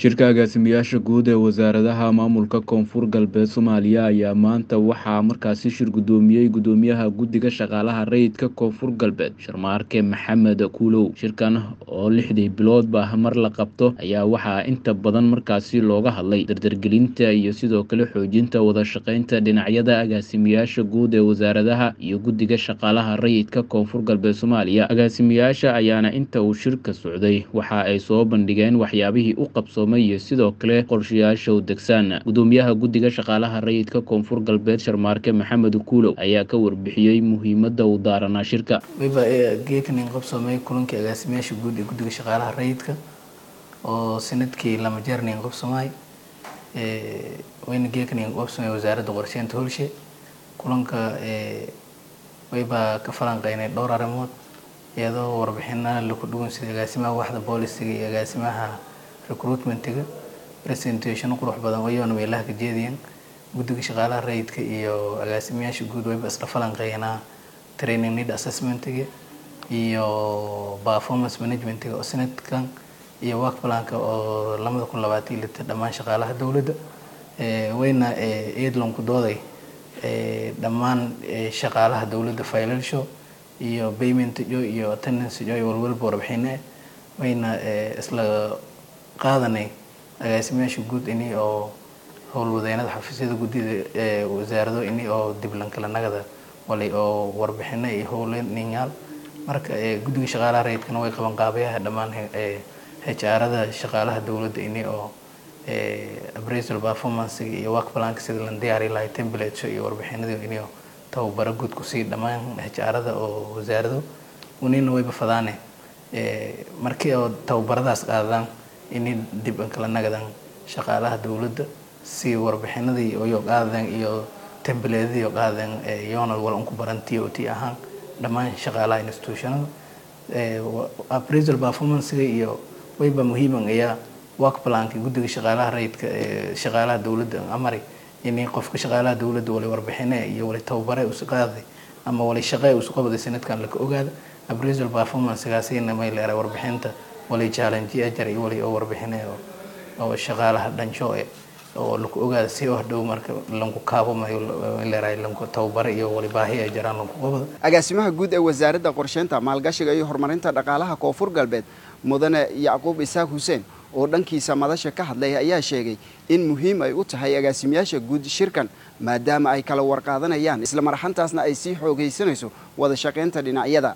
Shirka agaasimayaasha guud ee wasaaradaha maamulka Koonfur Galbeed Soomaaliya ayaa maanta waxaa markaasi shir gudoomiyey gudoomiyaha guddiga shaqaalaha rayidka Koonfur Galbeed Sharmaarke Maxamed Kuulow shirkan oo lixdii biloodba mar la qabto ayaa waxaa inta badan markaasi looga hadlay dardargelinta iyo sidoo kale xoojinta wada shaqeynta dhinacyada agaasimayaasha guud ee wasaaradaha iyo guddiga shaqaalaha rayidka Koonfur Galbeed Soomaaliya agaasimayaasha ayaana inta uu shirka socday waxa ay soo bandhigeen waxyaabihii u qabsoomay iyo sidoo kale qorshayaasha u degsan gudoomiyaha guddiga shaqaalaha rayidka Koonfur Galbeed Sharmaarke Maxamed Kuulow ayaa ka warbixiyey muhiimadda uu daaranaa shirka wayba geekanin qabsoomay kulankii agaasimayaasha guud ee guddiga shaqaalaha rayidka oo sanadkii lama jeernin qabsoomay wayna geekanin qabsoomay wasaaradda qorsheynta howlshe kulanka wayba ka falanqeynay dhowr arrimood iyadoo warbixinana laku dhuwan sida agaasimaha waxda boolisiga iyo agaasimaha recruitmentiga presentation qurux badan wayoona meelaha ka jeediyeen guddiga shaqaalaha rayidka iyo agaasimayaasha guud wayba isla falanqeynaa training need assessmentiga iyo performance managementiga oo sanadkan iyo work planka oo lamada kun labaatan iyo lita dhammaan shaqaalaha dowladda wayna eedlanku dooday dhammaan shaqaalaha dowladda financial iyo payment jo iyo attendance jo iyo walwalba warbixine wayna isla qaadanay agaasimayaasha guud ini oo howlwadeynada xafiisyada guddida wasaarado ini oo diblankala nagada walay oo warbixino iyo howlninyaal marka guddiga shaqaalaha rayidkana way qaban qaabayaha dhammaan HR-ada shaqaalaha dowladda ini oo appraisal performance iyo work planka sida la diyaari lahay templates iyo warbixinadii ini oo tababaro guud kusii dhammaan HR-ada oo wasaarado unina wayba fadaane markii oo tababaradaas qaadaan ini dib kala nagadan shaqaalaha dowladda si warbixinadii iyo qaadeen iyo templateadii qaadeen yoonal wal unku baran t o t ahaan dhammaan shaqaalaha institutionada appraisal performancega iyo wayba muhiiman ayaa work planka guddiga shaqaalaha rayidka shaqaalaha dowladda amari ini qofka shaqaalaha dowladda wali warbixine iyo wali tababare usu qaaday ama wali shaqe usu qabaday sanadkan laka ogaada appraisal performancegaasina may leeray warbixinta wali challenge ajar iyo wali oo warbixine oo shaqaalaha dhansho oo laku ogaada si oo hadhow marka lanku kaabo mayo leeray lanku tababare iyo wali baahi ay jiraan lanku qabada agaasimaha guud ee wasaaradda qorsheynta maalgashiga iyo horumarinta dhaqaalaha koonfur galbeed mudane yacquub isaaq xuseen oo dhankiisa madasha ka hadlay ayaa sheegay in muhiim ay u tahay agaasimayaasha guud shirkan maadaama ay kala warqaadanayaan isla marxantaasna ay sii xoogaysanayso wada shaqaynta dhinacyada